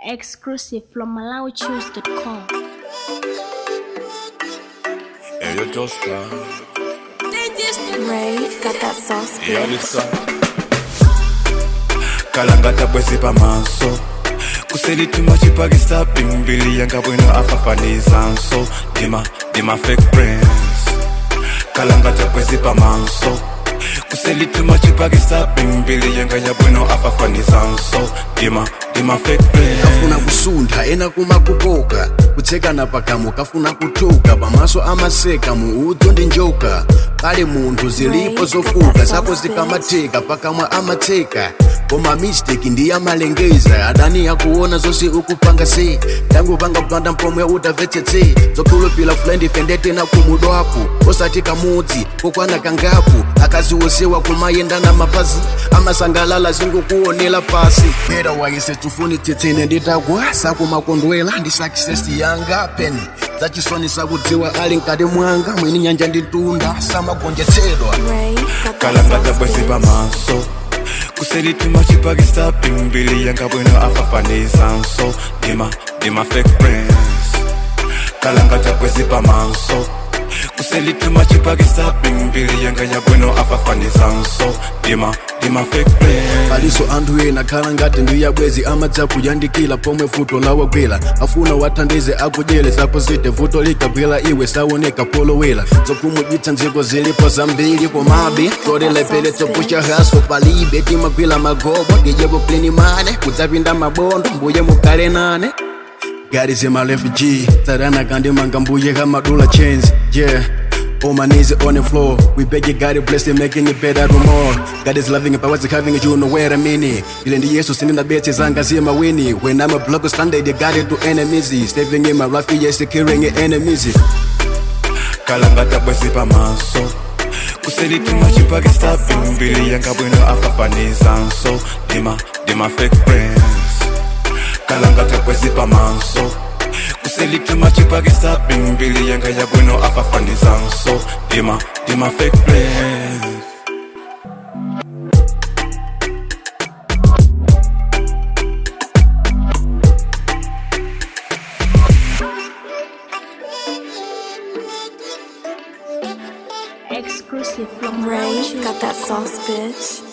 Exclusive from MalawiChoose.com. Hey, yo, Josta. Ray got that sauce. Yeah, listen. kalangata bwezi pamaso kuselituma chipakisa pimbili yanga bwino afafanizanso dima dima fake friends kalangata bwezi pamaso kuselituma chipakisa pimbili yanga ya bwino afafanizanso dima dima fake friends kafuna kusuntha ena kumakukoka kutsekana pakamu kafuna kutuka pamaso amaseka muudzu ndi njoka kale munthu zilipo zofuka zako zikamatheka pakamwa amatseka koma mistake ndi amalengeza adani akuona zonse ukupanga se tangu panga kupanda mpomwe utamvetsetse zokhulupila fulani fendete na kumudwapo osati kamudzi kokwana kangapo akaziwosewa kumayendana mapazi amasangalala zingokuonela pasi era waise tufuni titsine nditakwa sakumakondwela ndi sakisesi yanga peni zachisoni sakudziwa ali nkati mwanga mwini nyanja nditunda samagonjetsedwa Ray got that kalangata sauce. bwezi pamaso kuselituma chipakisa pimbili yanga bwino afafanizanso dima dima fake friends kalangata bwezi pamaso kuselituma chipakisa pimbili yanga ya bwino afafanizanso dima dima fake friends paliso anthu ena khala ngati ndiya bwezi amadza kuyandikira pomwe vuto lawagwera afuna wathandize akudyere zako zite vuto likagwera iwe saoneka polowera zokhumudwitsa nziko zilipo zambiri komabe tolelepele topusha haso palibe timagwira magobo ndijepo pleni mane kudzapinda mabondo mbuye mukhale nane God is in my refugee. Tarana kandi manga mbuye kamadula chains. Yeah. On my knees on the floor. We beg you, God to bless it, making it better tomorrow. God is loving it, but what's having it, you know where I mean it. Ile ndi Yesu sini na beti zanga zima wini. When I'm a block standard, they got it to enemies. Stepping in my rough, yes, securing enemies. kalangata bwezi pamaso kuselituma chipakisa pimbili yanga bwino afafanizanso dima dima fake friends kalangata bwezi pamaso kuselituma chipakisa pimbili yanga ya bwino afafanizanso dima dima fake friends Exclusive from Ray MalawiChoose.com. got that sauce, bitch.